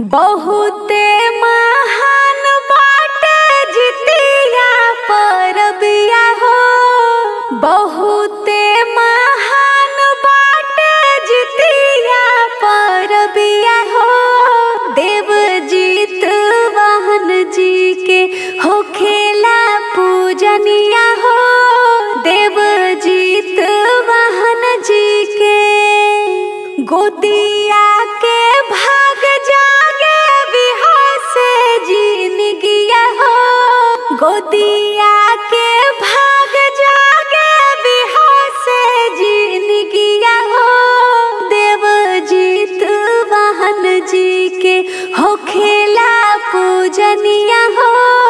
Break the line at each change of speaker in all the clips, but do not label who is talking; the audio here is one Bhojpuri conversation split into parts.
बहुते महान बाटे जितिया परबिया हो बहुते महान बाटे जितिया परबिया हो देवजीत वाहन जी के होखेला पूजनिया हो देवजीत वाहन जी के गोदिया के भाग जागे बिहार से जीन गिया हो गोदिया के भाग जागे बिहार से जीन गिया हो देवजीत वाहन जी के हो खेला पूजनिया हो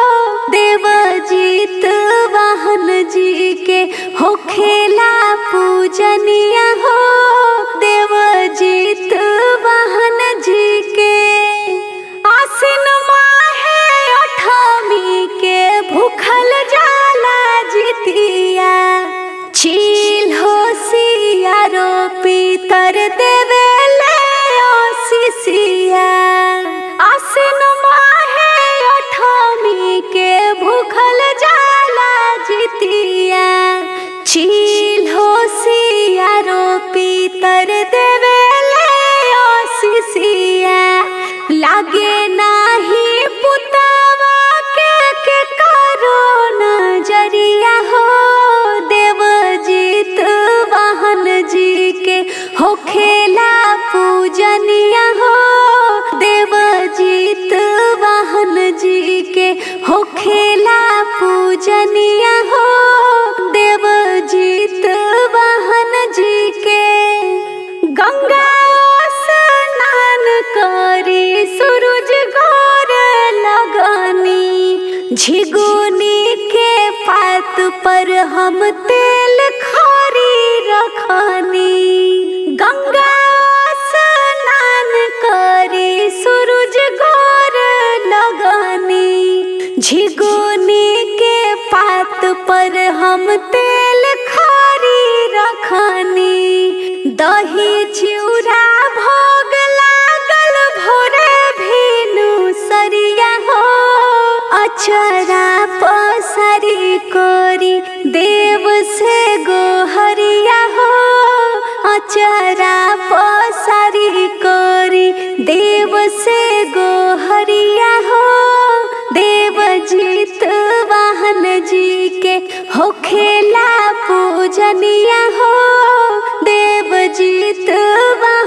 देवजीत वाहन जी के हो खेला पूजनिया हो देवजीत वाहन जी के आसिन माहे अठमी के भूखल जाला जितिया चील हो सिया रो पीतर देवे ले ओसिसिया आसिन माहे अठमी के भूखल जाला जितिया चील हो सिया रो पीतर देवे ले ओसिसिया लागे नाही पुतवा के के करो नजरिया हो देवजीत वाहन जी के हो खेला पूजनिया हो देवजीत वाहन जी के हो खेला पूजनिया हो देवजीत वाहन जी के गंगा स्नान करी सूरज गोर लगनी झिगुनी के पात पर हम तेल खरी रखनी गंगा स्नान करी सूरज गोर लगनी झिगुनी के पात पर हम तेल खरी रखनी दही चिउरा भोग लागल भोरे भीनु सरिया हो अचरा पसरी कोरी देव से गोहरिया हो अचरा पसरी कोरी देव से गोहरिया हो देवजीत वाहन जी के हो खेला पूजनिया हो देवजीत वाहन